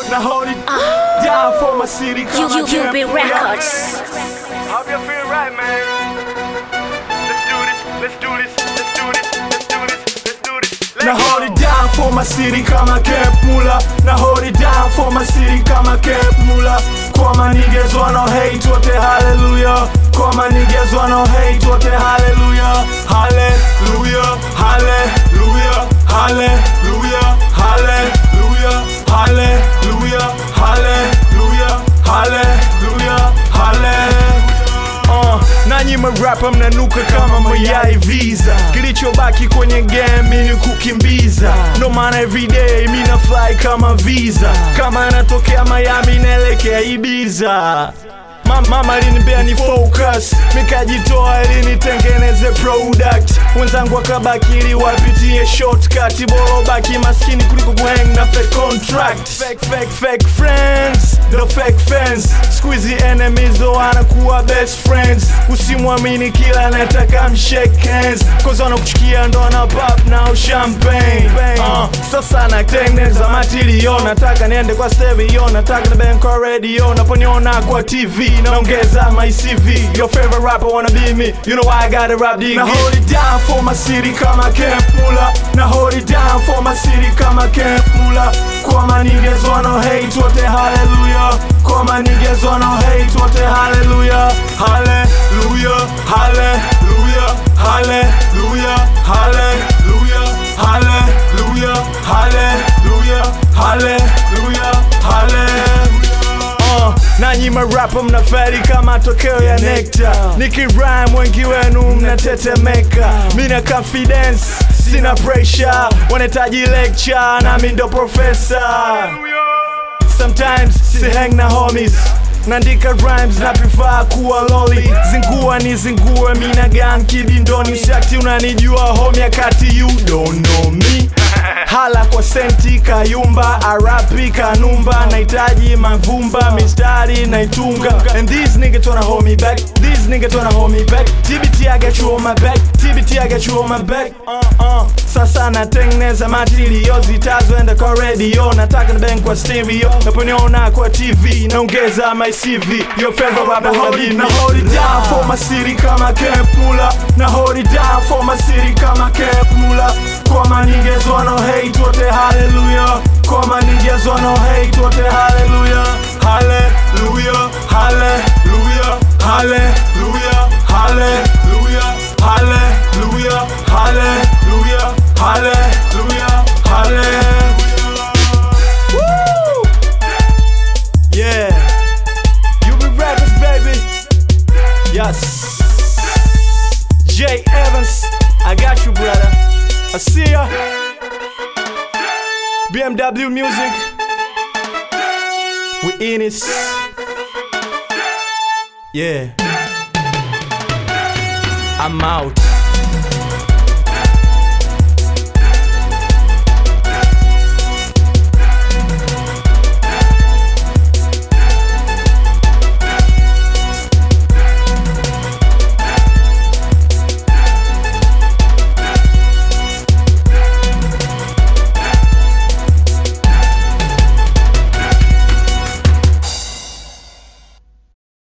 Now hold it down for my city. You, Come you, on, you camp, be pull up. records. Hope you feel right, man. Let's do this, let's do this, let's do this, let's do this, let's do this. Let's Now hold go. it down for my city kama Camp Mula. Now hold it down for my city kama Camp Mula. Kwa my niggas wanna hate wote hallelujah. Kwa my niggas wanna hate wote hallelujah. Hallelujah, hallelujah, hallelujah, hallelujah, hallelujah, hallelujah, hallelujah, hallelujah. Uh, nanyi marapa mnanuka kama mayai visa kilichobaki kwenye game ni kukimbiza ndo maana everyday mina fly kama visa kama anatokea Miami naelekea Ibiza Ma- mama alinipea ni focus nikajitoa ili nitengeneze product wenzangu wakabaki ili wapitie shortcut bora baki maskini kuliko kuhang na fake contract fake, fake, fake friends ndo fake fans squeezy enemies ndo wanakuwa best friends usimwamini kila anataka mshake hands cause wanakuchukia ndo wana pop na champagne uh, sasa natengeneza matilio nataka niende kwa stereo nataka na bank kwa radio naponiona kwa tv naongeza my cv your favorite rapper wanna be me you know why I gotta rap the now hold it down for my city kama Camp Mula now hold it down for my city kama Camp Mula kwa my niggas wanna hate wote hallelujah kwa my niggas wanna hate wote hallelujah hallelujah hallelujah hallelujah hallelujah hallelujah hallelujah hallelujah hallelujah uh, nanyi marapa mnaferi kama tokeo ya nekta nikirime wengi wenu mnatetemeka mina confidence sina pressure wanahitaji lecture nami ndo profesa sometimes si hang na homies naandika rhymes na prefer kuwa loli zingua ni zingue mina gang kibindoni shakti unanijua homie akati you don't know me hala kwa senti kayumba arapi kanumba nahitaji mavumba mistari naitunga and these niggas wanna hold me back these niggas wanna hold me back tbt I got you on my back tbt I got you on my back uh, uh. sasa natengeneza matilio zitazoenda kwa radio nataka na bank kwa stereo naponiona kwa tv naongeza my cv your favorite rapper hold it, now hold it down for my city kama Camp Mula now hold it down for my city kama Camp Mula kwa my niggas wanna hate wote hallelujah kwa my niggas wanna hate wote hallelujah hallelujah hallelujah hallelujah hallelujah hallelujah hallelujah hallelujah hallelujah Woo! Yeah You be rappers baby Yes Jay Evans I got you brother I see ya BMW music We in it Yeah I'm out